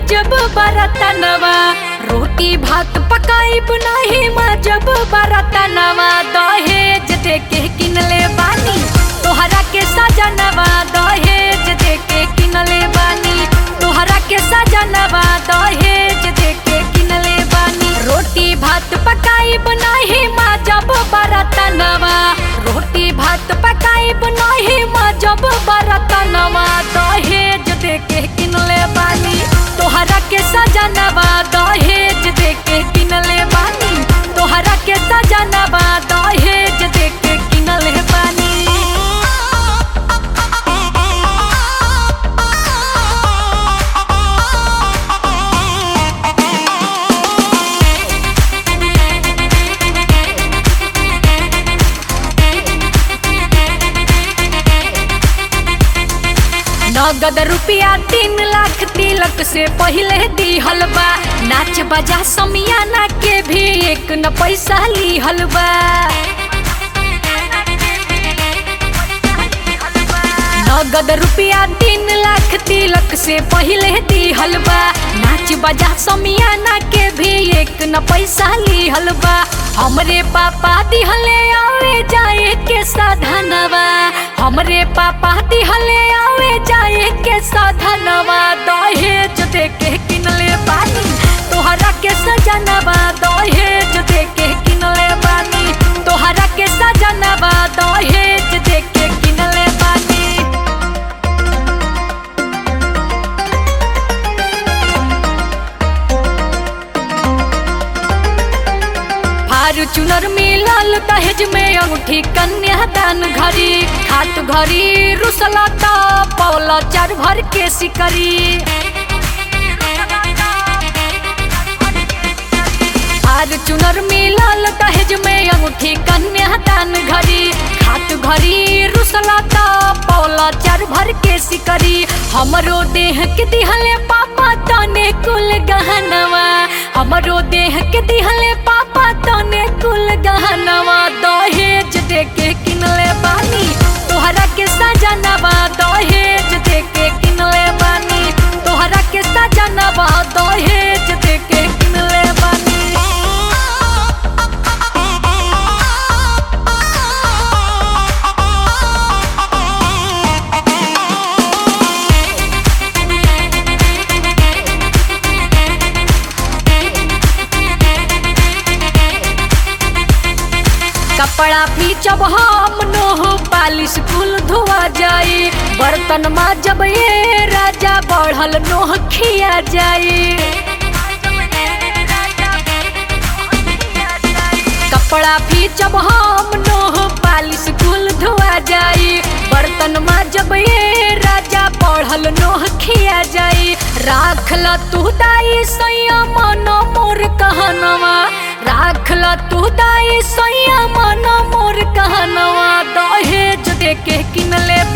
जब बरतनवा रोटी भात पकाई बनाही माँ जब बरतनवा दहेज दे के किनले बानी तोहरा के सजनवा दहेज दे के किनले बानी तोहरा के सजनवा दहेज दे के किनले बानी रोटी भात पकाई बनाही माँ जब बरतनवा रोटी भात पकाई बनाही माँ जब बरतनवा दहेज दे के किनले बानी तोहरा के सजनवा दहेज दे के किनले बानी तोहरा के सजनवा दहेज दे के किनले बानी नगद रुपया तीन लाख तिलक से पहले दिहल बा नाच बजा समियाना के भी एक न पैसा लिहल बा नगद रुपया तीन लाख तिलक से पहले दिहल बा नाच बजा समियाना के भी एक न पैसा लिहल बा हमरे पापा दिहले आवे जाए के साधनवा हमरे पापा दिहले आवे जाए के साधनवा दहेज दे के किनले बानी तोहरा के सजनवा दहेज दे के किनले बानी तोहरा के सजनवा दहेज दे के किनले बानी फार्चूनर मिलल दहेज में अंगूठी कन्यादान घड़ी खात घड़ी रुसला त पौला चार भर के सिकरी फार्चूनर मिलल दहेज में अंगूठी कन्यादान घड़ी खात घड़ी रुसला त पौला चार भर के सिकरी हमरो देह के दिहले पापा तने कुल गहनवा हमरो देह के दिहले पापा तने कुल गहनवा दहेज दे के किनले बानी तोहरा के सजनवा दहेज दे के किनले बानी तोहरा के सजनवा दहेज दे के किनले बानी कपड़ा फीचब हम नोह पालिश कुल धोआ जाई बर्तन जब ये राजा बढ़ल नोह खिया जाई कपड़ा फीचब हम नोह पालिश कुल धोआ जाई बर्तन जब ये राजा बढ़ल नोह खिया जाई राखल तू दाई सैया मन मोर कहनवा राखल तू दाई सैया मन मोर कहनवा दहेज दे के किनले